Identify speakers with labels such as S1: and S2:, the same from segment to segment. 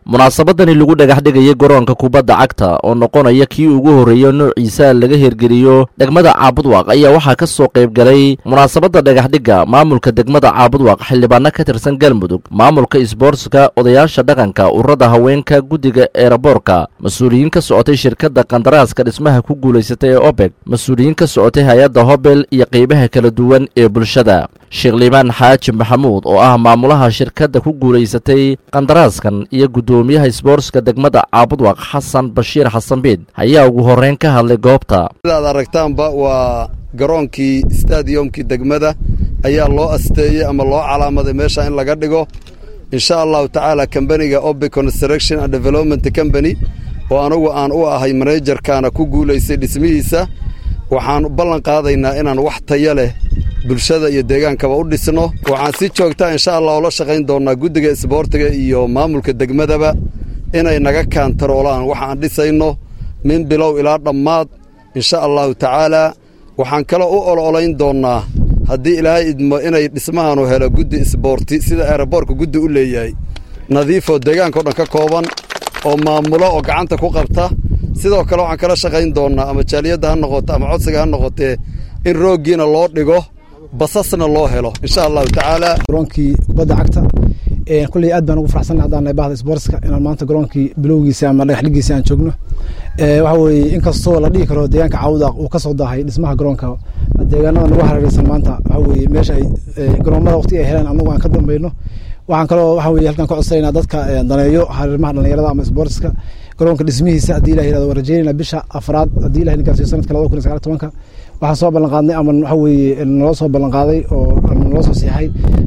S1: munaasabadani lagu dhagax dhigayay garoonka kubadda cagta oo noqonaya kii ugu horreeya noociisa laga hirgeliyo degmada caabudwaaq ayaa waxaa ka soo qayb galay munaasabadda dhagaxdhigga maamulka degmada caabudwaaq xildhibaano ka tirsan galmudug maamulka isboortska odayaasha dhaqanka ururada haweenka guddiga eeraboorka mas-uuliyiin ka socotay shirkadda kandaraaska dhismaha ku guulaysatay ee obeg mas-uuliyiin ka socotay hay-adda hobel iyo qaybaha kala duwan ee bulshada sheekh liibaan xaaji maxamuud oo ah maamulaha shirkadda ku guulaysatay qandaraaskan iyo guddoomiyaha isboortska degmada caabudwaaq xasan bashiir xasan biid ayaa ugu horreyn ka hadlay goobta
S2: sidaad aragtaanba waa garoonkii stadiyomkii degmada ayaa loo asteeyey ama loo calaamaday meesha in laga dhigo insha allahu tacaala kambaniga obe construction and development company oo anugu aan u ahay manejarkaana ku guulaystay dhismihiisa waxaan ballan qaadaynaa inaan wax taya leh bulshada iyo deegaankaba u dhisno waxaan si joogtaa insha allah ula shaqayn doonnaa guddiga isboortiga iyo maamulka degmadaba inay naga kaantaroolaan waxa aan dhisayno min bilow ilaa dhammaad insha allahu tacaalaa waxaan kaloo u ololayn doonnaa haddii ilaahay idmo inay dhismahanu helo guddi isboorti sida eeraboorka guddi u leeyahay nadiifoo deegaankao dhan ka kooban oo maamulo oo gacanta ku qabta sidoo kale waxaan kala shaqayn doonnaa ama jaaliyadda ha noqoto ama codsiga ha noqotee in rooggiina loo dhigo basasna loo helo insha allahu tacaala
S3: garoonkii kubadda cagta kulley aad baan ugu faraxsannahay haddaan nahay bahda isboortska inaan maanta garoonkii bilowgiisa ama dhagaxdhigiisa aan joogno waxa weeye inkastoo la dhihi karo deegaanka caawudaaq uu ka soo daahay dhismaha garoonka deegaanada nagu hareeraysan maanta waxa weeye meesha ay garoomada waqti ay heleen annagu aan ka dambayno waxaan kaloo waxa weye halkan ka codsanayna dadka daneeyo hareermaha dhalinyarada ama isboortska garoonka dhismihiisa haddii ilah yirahdo waan rajeynayna bisha afraad haddii ilah ninkaasi sanadka labada kun iyo sagaal tobanka waxaan soo ballan qaadnay ama waxa weeye naloo soo ballan qaaday oo naloo soo siixay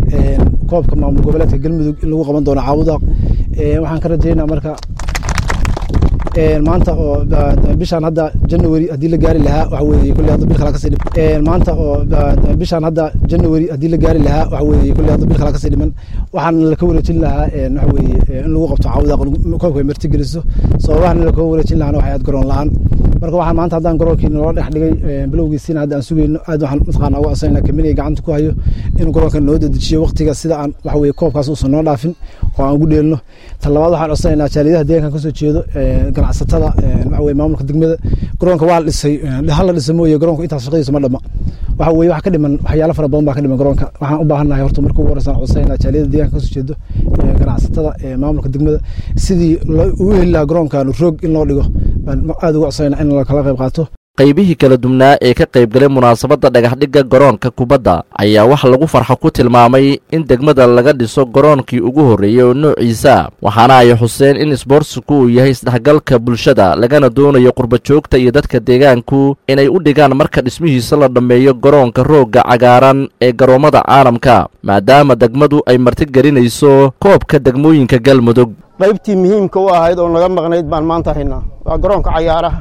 S3: koobka maamul goboleedka galmudug in lagu qaban doono caawudaaq waxaan ka rajeynaa marka maanta oo bishaan hadda january haddii la gaari lahaa waxa weeye kulli hadda bil kale kasii dhiman maanta oo bishaan hadda january haddii la gaari lahaa waxa weeye kulli hadda bil kale kasii dhiman waxaan laka wareejin lahaa waxa weeye in lagu qabto caawudaaq koobka ay marti geliso sababahan in laka wareejin lahaana waxay aad garoon la-aan marka waxaan maanta haddaan garoonkii naloo dhex dhigay bilowgiisiina hadda aan sugayno aad waxaan mataqaana uga codsanayna kaminiga gacanta ku hayo inuu garoonka noo dedejiyo waqtiga sida aan waxa weeye koobkaas uusan noo dhaafin oo aan ugu dheelno ta labaad waxaan codsanaynaa jaaliyadaha deegaankan kasoo jeedo ganacsatada waxa weye maamulka degmada garoonka waa la dhisay hal la dhisa mooye garoonka intaas shaqadiisa ma dhama waxa weye waxa ka dhiman waxyaalo fara badan baa ka dhiman garoonka waxaan u baahannahay horta marka ugu horeysan codsanaynaa jaaliyada deegaanka kasoo jeedo ganacsatada maamulka degmada sidii uu heli lahaa garoonkan roog in loo dhigo baan aad uga codsanayna in la kala qayb qaato
S1: qaybihii kala duwnaa ee ka qayb galay munaasabadda dhagaxdhigga garoonka kubadda ayaa wax lagu farxo ku tilmaamay in degmada laga dhiso garoonkii ugu horreeyey oo noociisa waxaana ay xuseen in isboortsiku uu yahay isdhexgalka bulshada lagana doonayo qurbajoogta iyo dadka deegaanku inay u dhigaan marka dhismihiisa la dhammeeyo garoonka roogga cagaaran ee garoommada caalamka maadaama degmadu ay martigelinayso koobka degmooyinka galmudug
S4: qaybtii muhiimka u ahayd oo naga maqnayd baan maanta haynaa waa garoonka cayaaraha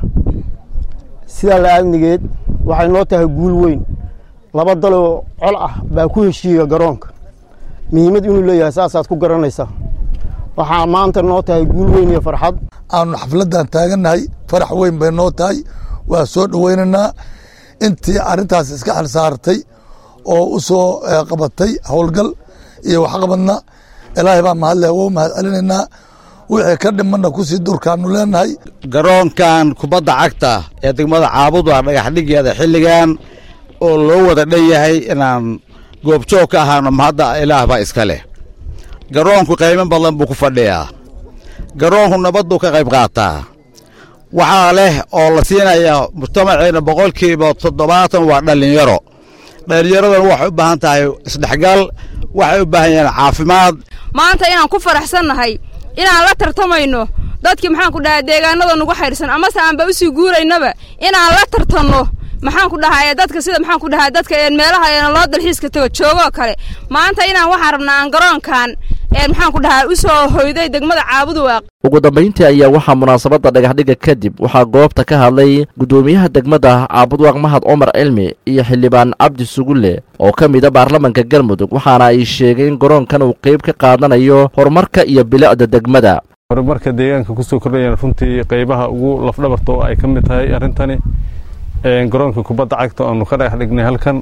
S4: sidaa la-aadnigeed waxay noo tahay guul weyn laba daloo col ah baa ku heshiiya garoonka muhiimad inuu leeyahay saasaad ku garanaysaa waxaa maanta noo tahay guul weyn iyo farxad
S5: aanu xafladdan taagannahay farax weyn bay noo tahay waa soo dhoweynaynaa intii arrintaas iska xil saartay oo u soo qabatay howlgal iyo waxqabadna ilaahay baa mahadle wou mahad celinaynaa wixii ka dhimanna kusii durkaanu leenahay
S6: garoonkan kubadda cagta ee degmada caabudwaa dhagaxdhigeeda xilligan oo loo wada dhan yahay inaan goobjoog ka ahaano mahadda ilaah baa iska leh garoonku qaymo badan buu ku fadhiyaa garoonku nabadduu ka qayb qaataa waxaa leh oo la siinaya mujtamaceena boqolkiiba toddobaatan waa dhallinyaro dhallinyaraduna waxay u baahan tahay isdhexgal waxay u baahan yahiin caafimaad
S7: maanta inaan ku faraxsannahay inaan la tartamayno dadkii maxaan ku dhahay deegaanada nugu xaydhsan amase aanba usii guuraynaba inaan la tartanno maxaan ku dhahay dadka sida maxaan ku dhahay dadka meelaha loo dalxiiska tago joogoo kale maanta inaan waxaan rabnaa aan garoonkan maxaan ku dhahay u soo hoyday degmada caabuduwaaq
S1: ugu dambayntii ayaa waxaa munaasabadda dhagaxdhigga kadib waxaa goobta ka hadlay guddoomiyaha degmada caabudwaaq mahad cumar cilmi iyo xildhibaan cabdi sugulle oo ka mida baarlamanka galmudug waxaana ay sheegeen in garoonkan uu qayb ka qaadanayo horumarka iyo bilicda degmada
S8: horumarka deegaanka kusoo kordhayaan runtii qaybaha ugu lafdhabarta oo ay ka mid tahay arrintani garoonka kubadda cagta oonu ka dhagax dhignay halkan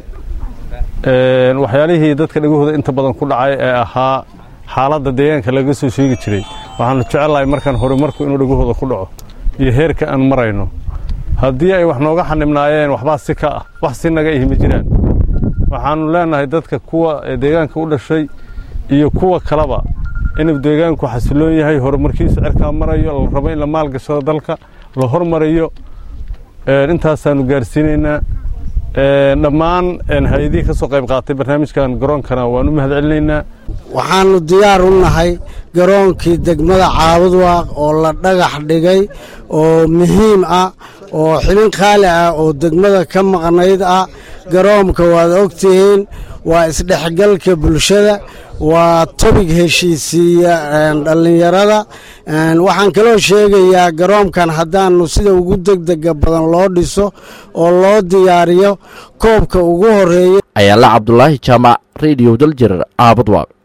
S8: waxyaalihii dadka dhegahooda inta badan ku dhacay ee ahaa xaaladda deegaanka laga soo sheegi jiray waxaanu jecellahay markaan horumarku inuu dhagahooda ku dhaco iyo heerka aan marayno haddii ay wax nooga xanibnaayeen waxbaa si ka ah wax si naga ihi ma jiraan waxaannu leennahay dadka kuwa deegaanka u dhashay iyo kuwa kaleba inuu deegaanku xasiloon yahay horumarkiisa cirkaa marayo la rabo in la maalgashado dalka la hormariyo intaasaannu gaarsiinaynaa dhammaan hay-adihii ka soo qayb qaatay barnaamijkan garoonkana waan u mahad celinaynaa
S9: waxaannu diyaar u nahay garoonkii degmada caabudwaaq oo la dhagax dhigay oo muhiim ah oo xibin qaali ah oo degmada ka maqnayd ah garoonka waad ogtihiin waa isdhexgalka bulshada waa tobig heshiisiiya dhallinyarada waxaan kaloo sheegayaa garoonkan haddaannu sida ugu degdega badan loo dhiso oo loo diyaariyo koobka ugu horreeya
S1: ayaala cabdulaahi jaamac radio daljir caabudwaaq